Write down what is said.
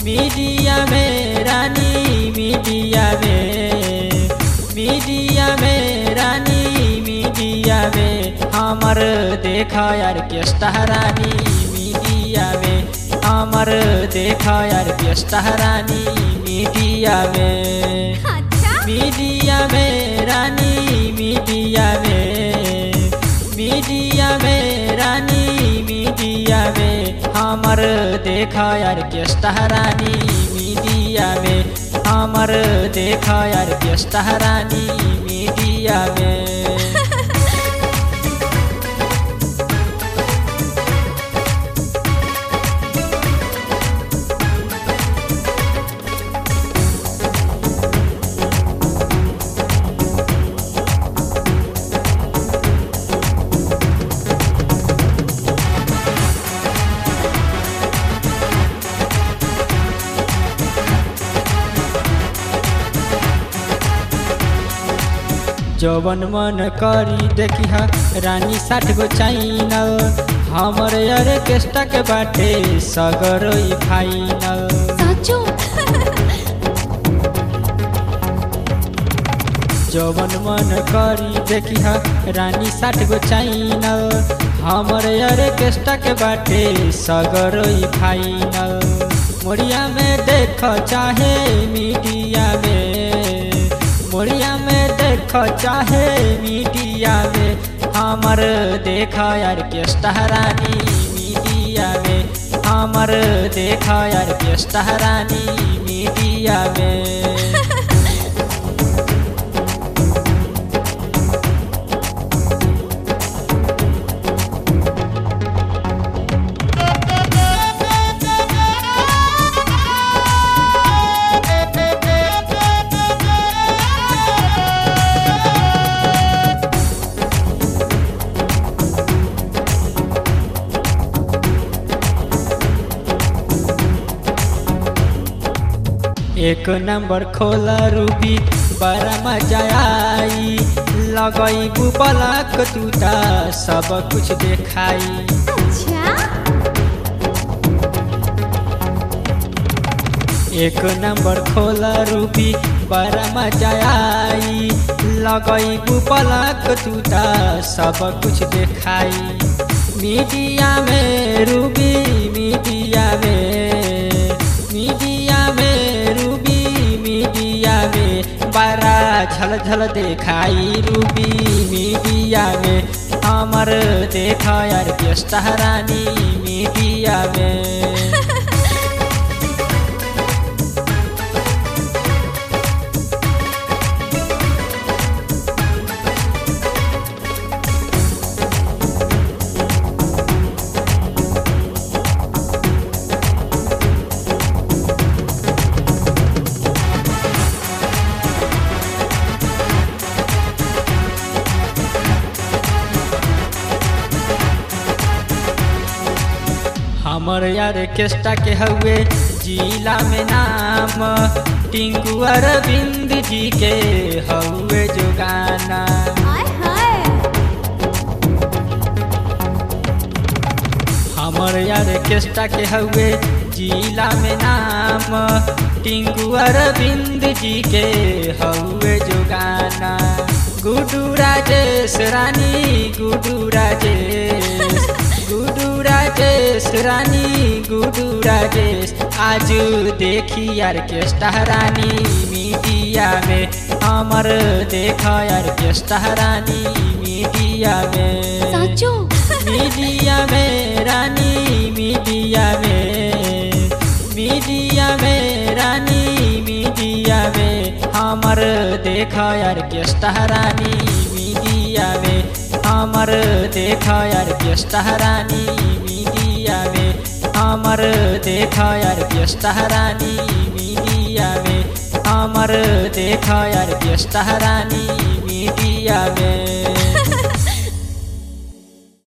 media में रानी media में media में रानी मीडिया में हमर देखा यार केस्टा रानी मीडिया में हमर देखा यार केस्टा रानी मीडिया में अच्छा मीडिया में रानी मीडिया में मीडिया में रानी मीडिया में हमर देखा यार केस्टा रानी मीडिया में हमर देखा यार केस्टा रानी मीडिया में जवन मन करी देखी हा रानी साठ गो चाइनल हमर यार केस्टा के बाटे सगर ई फाइनल साचो जवन मन करी देखी हा रानी साठ गो चाइनल हमर यार केस्टा के बाटे सगर ई फाइनल मोरिया में देख चाहे मीडिया में मोरिया में देख चाहे मीडिया में हमर देखा यार केस्टा रानी मीडिया में हमर देखा यार केस्टा रानी मीडिया में एक नंबर खोला रूबी बड़ा मजा आई लगई बुबलक टूटा सब कुछ देखाई अच्छा एक नंबर खोला रूबी बड़ा मजा आई लगई बुबलक टूटा सब कुछ देखाई मीडिया में रूबी मीडिया में मीडिया में रूबी मीडिया में बड़ा झल झल देखाई रूबी मीडिया में हमर देखा यार केस्टा रानी मीडिया में हमर यार केस्टा के हउए जिला में नाम टिंकू अरविंद जी के हउए जो गाना हाय हाय हमर यार केस्टा के हउए जिला में नाम टिंकू अरविंद जी के हउए जो गाना गुडू राजेश रानी गुडू राजेश गुडू राजेश रानी गुडू राजेश आज देखी यार केस्टा रानी मीडिया में हमर देखा यार केस्टा रानी मीडिया में साचो मीडिया में रानी मीडिया में मीडिया में रानी मीडिया में हमर देखा यार केस्टा रानी मीडिया में हमर देखा यार केस्टा रानी मीडिया में हमर देखा यार केस्टा रानी मीडिया में हमर देखा यार केस्टा रानी मीडिया में